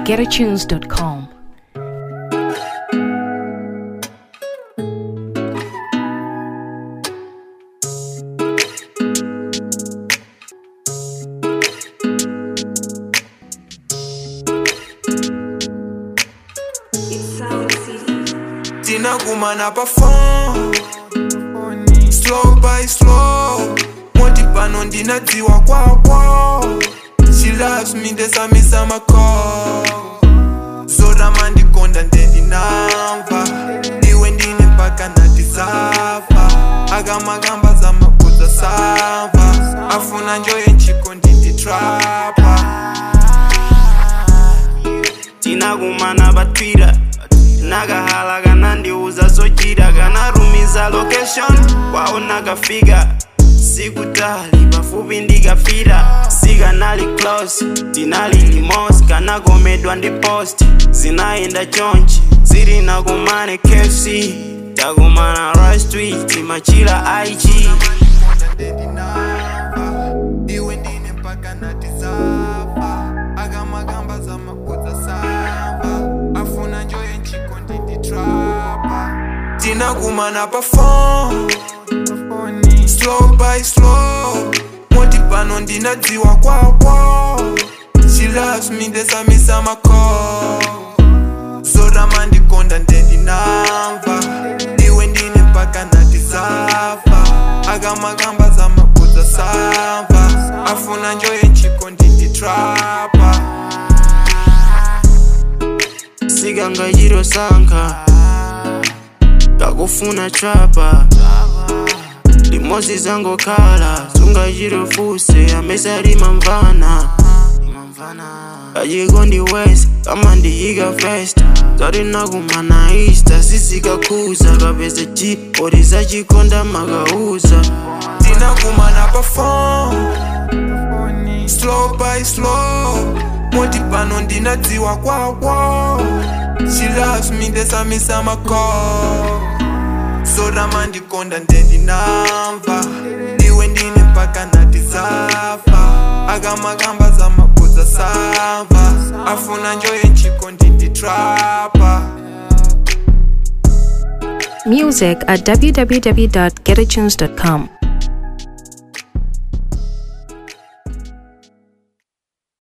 www.getatunes.com. tinakumana pa phone slow by slow moti pano ndinadziwa kwakwo she loves me ndesamisa macall zorama ndikonda ndendinamva iwe ndine mpaka natizafa akamakamba zamabudza sava afuna njoye nchiko ndinditrapa tinakumana pa twitter nakahala kanandiuza zochita kanarumiza location kwawo nakafika sikutali pafupi ndikafika sikanali close tinali limos kanakomedwa ndi post zinayenda chonchi zili nakumane kfc takumana rush tweet timachila ig ndendinamva iwe ndine mpaka natizafa akamakamba zamabudza sava afuna njoye nchiko ndinditrapa tinakumana pa phone slow by slow moti pano ndinadziwa kwakwo she loves me ndesamisa macall zorama ndikonda ndendinamva iwe ndine mpaka natizafa akamakamba zamabudza sava afuna njoye nchiko ndinditrapa sikangachiro sankha kakufuna trapa limozi zangokhala sungachiro fuse amesalima mvana kachiko ndi west kama ndiyika fest zati nakumana easter sisikakhuza kapeza chi oti zachikonda makauza tinakumana pa phone slow by slow moti pano ndinadziwa kwakwo she loves me ndesamisa macall zorama ndikonda ndendinamva iwe ndine mpaka natizafa akamakamba zamabudza sava afuna njoye nchiko ndinditrapa Music at www.getatunes.com.